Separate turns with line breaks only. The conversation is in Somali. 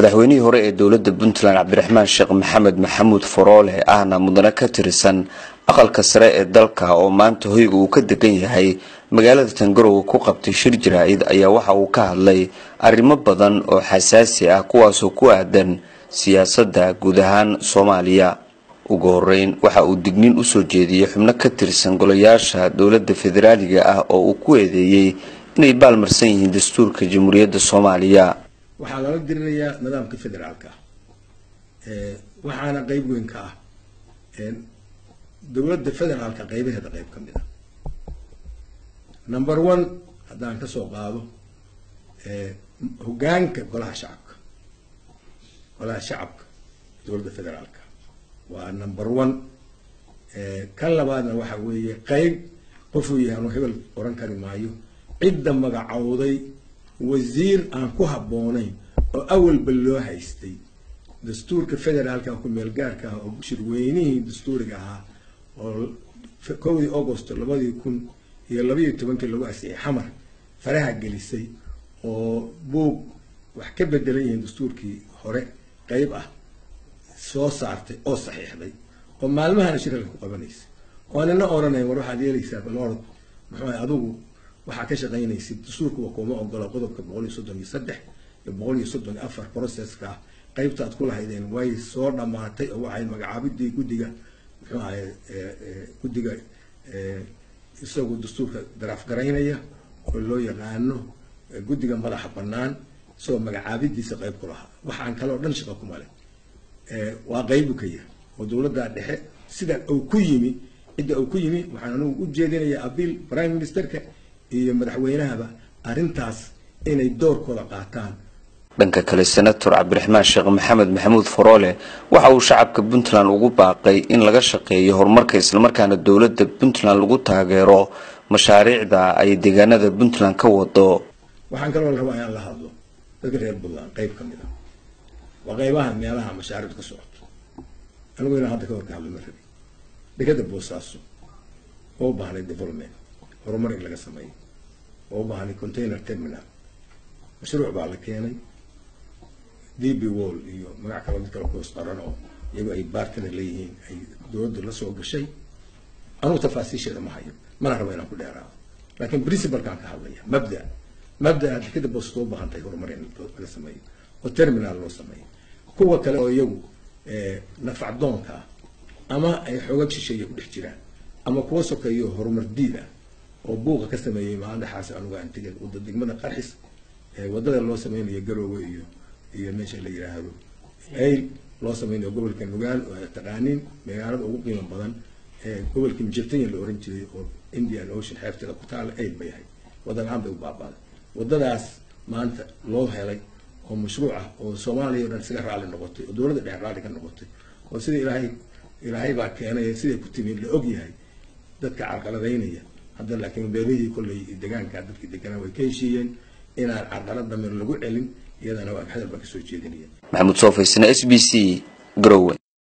madaxweynihii hore ee dowladda puntland cabdiraxmaan sheekh maxamed maxamuud foroole ahna mudane ka tirsan aqalka sare ee dalka oo maanta hoyga uu ka degan yahay magaalada tangarowe ku qabtay shir jaraa-id ayaa waxa uu ka hadlay arrimo badan oo xasaasi ah kuwaasoo ku aadan siyaasadda guud ahaan soomaaliya ugu horeyn waxa uu digniin usoo jeediyey xubno ka tirsan golayaasha dowladda federaaliga ah oo uu ku eedeeyey inay baalmarsan yihiin dastuurka jamhuuriyadda soomaaliya
waxaa lala dirinayaa nidaamka federaalka ah waxaana qeyb weyn ka ah dowladda federaalka qeybaheeda qeyb ka mid a number one haddaan kasoo qaado hogaanka golaha shacabka golaha shacabka dowladda federaalka waa number one kan labaadna waxa weeye qeyb qofuu yahay anu hebel oran kari maayo cidda magacowday wasiir aan ku habboonayn oo awalba loo haystay dastuurka federaalka ku meel gaarka ah oo shirweynihii dastuuriga ahaa oo kowdii august labadii kun iyo labaiyo tobankii lagu asixay xamar faraha gelisay oo buug wax ka bedelan yihiin dastuurkii hore qeyb ah soo saartay oo saxiixday oo maalmahana shiralka ku qabanaysa oo nina oranayn war waxaad yeelaysaa balorod muxuu adigu waxaa ka shaqaynaysid dastuurkuwa kuma ogola qodobka boqol iyo soddon iyo saddex iyo boqol iyo soddon iyo afar processka ah qeybtaad ku lahaydeen way soo dhamaatay oo waxay magacaabidii guddiga muxuu ahay guddiga isagu dastuurka daraaf garaynaya oo loo yaqaano guddiga madaxa bannaan isagoo magacaabidiisa qeyb ku lahaa waxaan kaloo dhan shaqa kuma leh waa qeybu ka yahay oo dowladda dhexe sida uu ku yimi cidda uu ku yimi waxaan anigu u jeedinayaa abiil prime ministerka iyo madaxweynahaba arrintaas inay doorkooda qaataan
dhanka kale senator cabdiraxmaan sheekh maxamed maxamuud foroole waxa uu shacabka puntland ugu baaqay in laga shaqeeyo horumarka islamarkaana dowladda puntland lagu taageero mashaariicda ay deegaanada puntland ka wado
waxaan kaloo la rabaa inaan la hadlo dadka reer puntland qeyb ka mid a waa qeybaha meelaha mashaariicdu ka socoto anigu inaan hadda ka hor ka hadlo ma rabi dekada boosaaso oo u baahnay development horumar in laga sameeyo oo u baahnay container terminal mashruuc baa la keenay d b wall iyo magac kalo mid kale kuhoos qaran oo iyagu ay baartana leeyihiin ay dowladdu la soo gashay anugu tafaasiisheeda ma hayo mana rabo inaan ku dheeraado laakiin principalkaan ka hadlaya mabda mabdaa dekada boosato u baahan tahay horumar in laga sameeyo oo terminal loo sameeyo kuwa kale oo iyagu nafacdoonka ah ama ay xoogag shisheeya ku dhex jiraan ama kuwa sokeeyo horumar diid ah oo buuqa ka sameeyey maalin dhexaas anugu aan tegay wada degmada qarxis wadada loo sameynayo garoowe iyo iyo meesha la yiraahdo ayl loo sameynayo gobolka nugaal oo taqaaniin magaalada ugu qiimo badan gobolka mijirtanya la oran jiray oo indian ocean xeebteeda ku taala ayl bay ahayd wada la-aan bay u baabaaday wadadaas maanta loo helay oo mashruuc ah oo soomaaliya o dhan isaga raalli noqotay oo dowladda dhexe raalli ka noqotay oo sida ilaahay ilaahay baa keenay siday ku timi la og yahay dadka carqaladaynaya hadda laakiin beelihii kolley degaanka dadkii deganaa way ka heshiiyeen inaan carqalad damir lagu celin iyadana waa hadal baa kasoo jeedinaya
maxamuud soofaysna s b c garowe